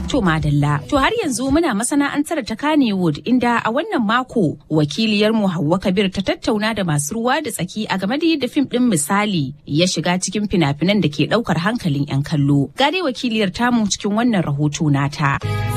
To madalla. To har yanzu muna masana'antar ta Kannywood inda a wannan mako wakiliyarmu Hauwa Kabir ta tattauna da masu ruwa da tsaki a game da yadda fim ɗin misali ya shiga cikin fina-finan da ke ɗaukar hankalin 'yan kallo. Ga dai wakiliyar tamu cikin wannan rahoto nata.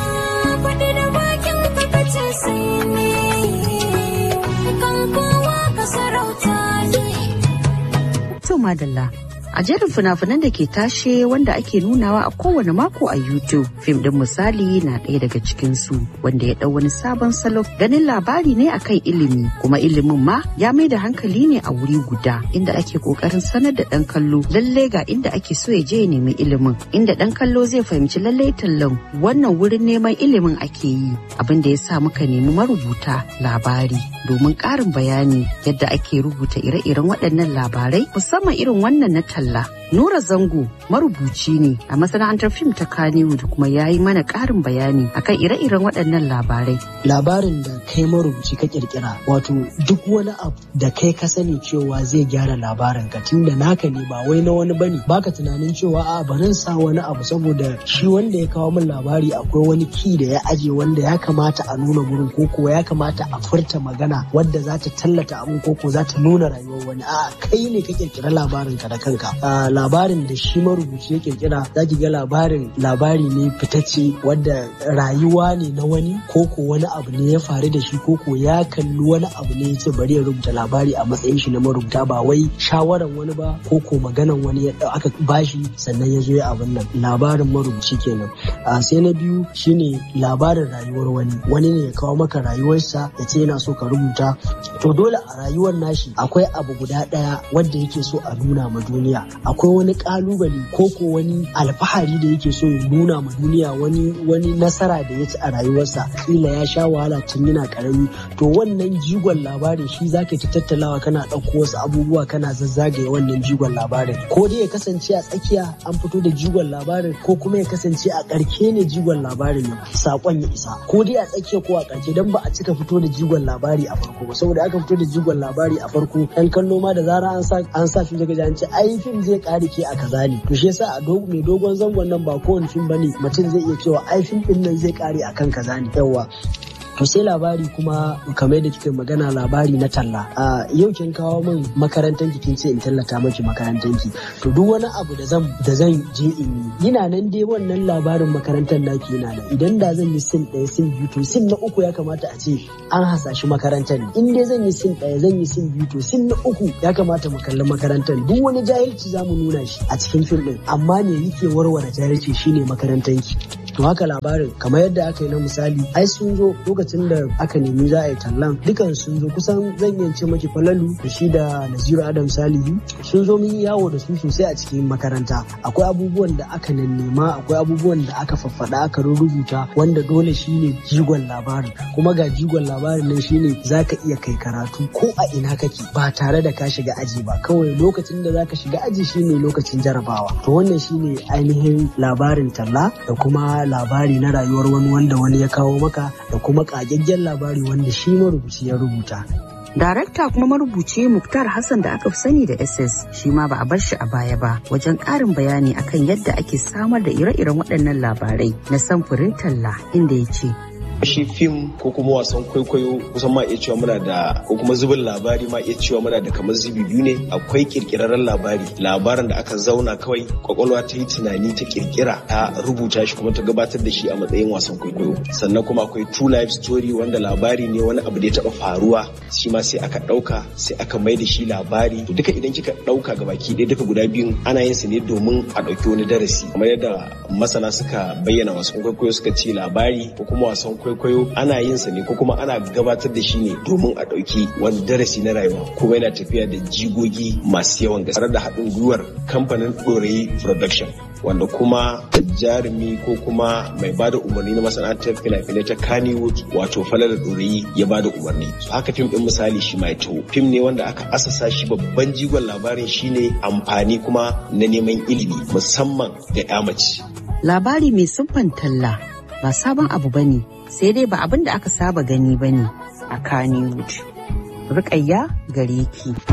To madalla. A jerin fina-finan da ke tashe wanda ake nunawa a kowane mako a YouTube, fim din misali na ɗaya daga cikinsu wanda ya ɗau wani sabon salo ganin labari ne akan ilimi kuma ilimin ma ya mai da hankali ne a wuri guda inda ake ƙoƙarin sanar da ɗan kallo lallai ga inda ake so ya je ya nemi ilimin inda ɗan kallo zai fahimci lallai tallan wannan wurin neman ilimin ake yi abin da ya sa muka nemi marubuta labari domin ƙarin bayani yadda ake rubuta ire-iren waɗannan labarai musamman irin wannan na talla. Nura Zango marubuci ne a masana'antar fim ta Kannywood kuma ya yi mana ƙarin bayani akan ire-iren waɗannan labarai. Labarin da kai marubuci ka kirkira wato duk wani abu da kai ka sani cewa zai gyara labarin ka tunda naka ne ba wai na wani bane baka tunanin cewa a barin sa wani abu saboda shi wanda ya kawo min labari akwai wani ki da ya aje wanda ya kamata a nuna gurin ko kuwa ya kamata a furta magana wadda za ta tallata abin ko ko za ta nuna rayuwar wani a'a kai ne ka kirkira labarin ka da kanka labarin da shi marubuci ya kirkira za ki ga labarin labari ne fitacce wadda rayuwa ne na wani ko ko wani abu ne ya faru da shi ko ko ya kalli wani abu ne ya ce bari ya rubuta labari a matsayin shi na marubuta ba wai shawaran wani ba ko ko maganan wani ya aka bashi sannan ya zo ya abin nan labarin marubuci kenan a sai na biyu shine labarin rayuwar wani wani ne ya kawo maka rayuwarsa ya ce yana so ka rubuta to dole a rayuwar nashi akwai abu guda ɗaya wanda yake so a nuna ma duniya akwai wani kalubale ko ko wani alfahari da yake so ya nuna ma duniya wani wani nasara da ya ci a rayuwarsa kila ya sha wahala tun yana karami to wannan jigon labarin shi zaka ta tattalawa kana ɗauko wasu abubuwa kana zazzagaye wannan jigon labarin ko dai ya kasance a tsakiya an fito da jigon labarin ko kuma ya kasance a ƙarke ne jigon labarin ya sakon ya isa ko dai a tsakiya ko a ƙarshe dan ba a cika fito da jigon labari a farko ba saboda aka fito da jigon labari a farko ɗan kallo ma da zara an sa an sa shi daga an ce ai fim zai kare ke a kaza ne to shi yasa a mai dogon zangon nan ba kowane fim bane mutum zai iya cewa ai fim din nan zai kare akan kaza ne yawa to sai labari kuma kamar da kika magana labari na talla a yau kin kawo min makarantar ki kin ce in tallata maki makarantar ki to duk wani abu da zan da zan je in yi ina nan dai wannan labarin makarantar naki yana nan idan da zan yi sin ɗaya sin biyu to sin na uku ya kamata a ce an hasashi makarantar ne in dai zan yi sin ɗaya zan yi sin biyu to sin na uku ya kamata mu kalli makarantar duk wani jahilci za mu nuna shi a cikin fim ɗin amma me yake warware jahilci shine makarantar ki to haka labarin kamar yadda aka yi na misali ai sun zo lokacin da aka nemi za a yi tallan dukan sun zo kusan zan iya ce maki falalu da shi da naziru adam salihu sun zo mun yi yawo da su sosai a cikin makaranta akwai abubuwan da aka nema akwai abubuwan da aka faffada aka rubuta wanda dole shine jigon labarin kuma ga jigon labarin nan shine zaka iya kai karatu ko a ina kake ba tare da ka shiga aji ba kawai lokacin da zaka shiga aji shine lokacin jarabawa to wannan shine ainihin labarin talla da kuma labari na rayuwar wani wanda wani ya kawo maka da kuma ƙagaggen labari wanda shi marubuci ya rubuta. Darakta kuma marubuci Muktar Hassan da aka fi sani da SS shi ma ba a bar shi a baya ba wajen ƙarin bayani akan yadda ake samar da ire-iren waɗannan labarai na samfurin talla inda ya ce shi fim ko kuma wasan kwaikwayo kusan ma iya cewa muna da ko kuma zubin labari ma iya cewa muna da kamar zubi biyu ne akwai kirkirarren labari labarin da aka zauna kawai kwakwalwa ta yi tunani ta kirkira ta rubuta shi kuma ta gabatar da shi a matsayin wasan kwaikwayo sannan kuma akwai true life story wanda labari ne wani abu da ya taba faruwa shi ma sai aka dauka sai aka mai da shi labari to duka idan kika dauka ga baki ɗaya duka guda biyun ana yin su ne domin a dauki wani darasi kamar yadda masana suka bayyana wasan kwaikwayo suka ce labari ko kuma wasan kwaikwayo kwaikwayo ana yin sa ne ko kuma ana gabatar da shi ne domin a ɗauki wani darasi na rayuwa kuma yana tafiya da jigogi masu yawan gaske da haɗin gwiwar kamfanin ɗorayi production wanda kuma jarumi ko kuma mai bada umarni na masana'antar fina-finai ta Kannywood wato falala ɗorayi ya bada umarni so haka fim ɗin misali shi mai taho fim ne wanda aka asasa shi babban jigon labarin shine amfani kuma na neman ilimi musamman ga 'ya mace labari mai siffan talla ba sabon abu bane sai dai ba abin da aka saba gani ba ne a Kannywood. Rukayya gare ki.